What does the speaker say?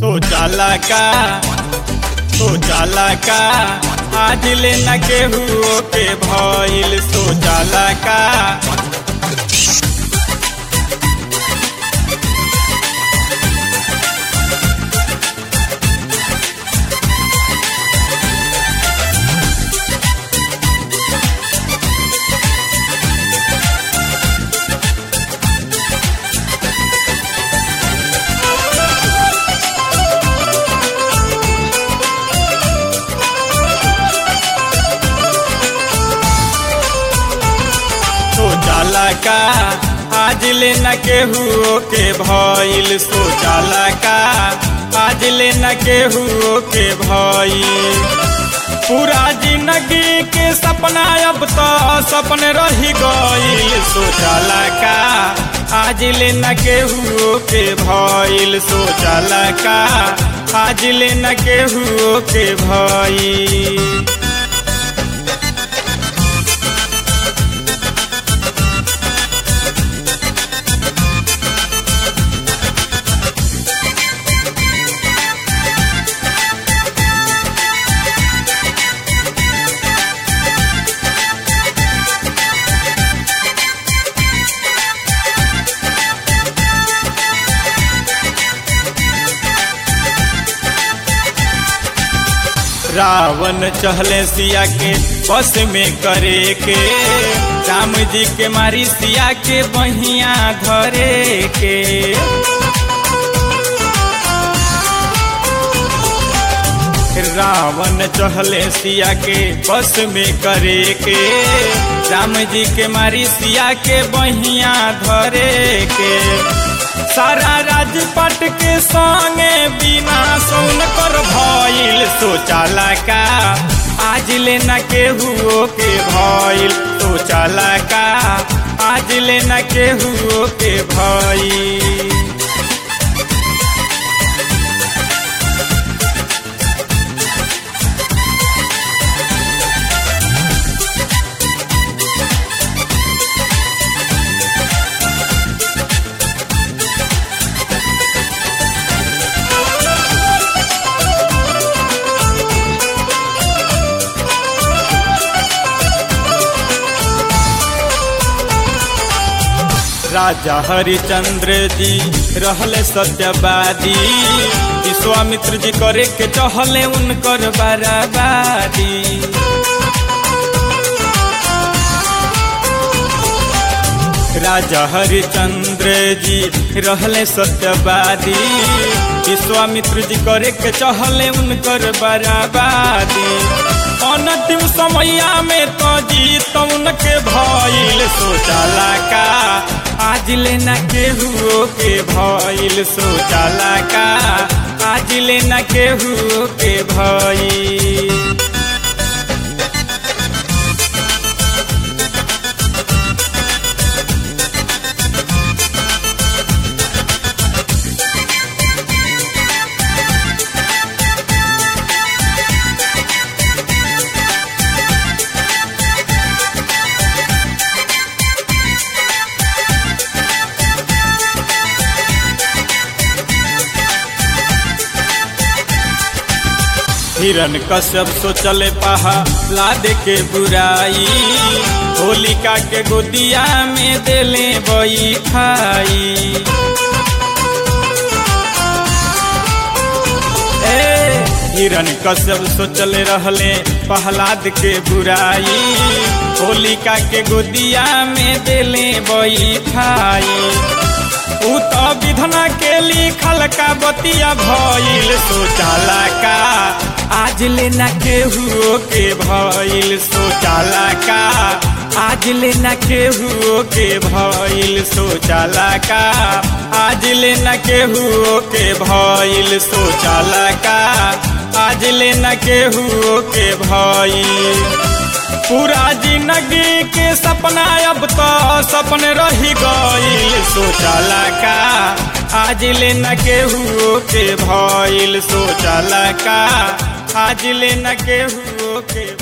सोचाला का सोचाला का आज ले न केहू के भइल सोचाला का सोचाला का आज ले न केहू के भइल सोचाला का आज ले न केहू के भइल पूरा जिंदगी के सपना अब तो सपन रही गइल सोचाला का आज ले न केहू के भइल सोचाला का आज ले न केहू के भइल रावण चहले सिया के बस में करे के राम जी के मारी सिया के बहिया धरे के रावण चहले सिया के बस में करे के राम जी के मारी सिया के बहिया धरे के सारा राजपट के संगे बिना सुन कर भइल सोचाला का आज ले न केहू के भइल सोचाला का आज ले न केहू के भइल राजा हरिचंद्र जी रहले सत्यवादी विश्वामित्र जी करे के चहले उनकर बराबादी राजा हरिचंद्र जी रहले सत्यवादी विश्वामित्र जी करे के चहले उनकर बराबादी अनतिम समैया में तो जीत उनके भइल सोचाला का आज ले न केहू के भइल सोचाला का आज ले न केहू के भइल हिरन कश्यप सोचले पहा लाद के बुराई होलिका के गोदिया में देले बई खाई ए हिरन कश्यप सोचले रहले पहलाद के बुराई होलिका के गोदिया में देले बई खाई ऊ तो विधना के लिखल का बतिया भइल सोचाला का आज ले न केहू के भइल सोचाला का आज ले न केहू के भइल सोचाला का आज ले न केहू के भइल सोचाला का आज ले न केहू के भइल पूरा जिंदगी के सपना अब तो सपन रही गइल सोचाला का आज ले न केहू के भइल सोचाला का आज ले न केहू के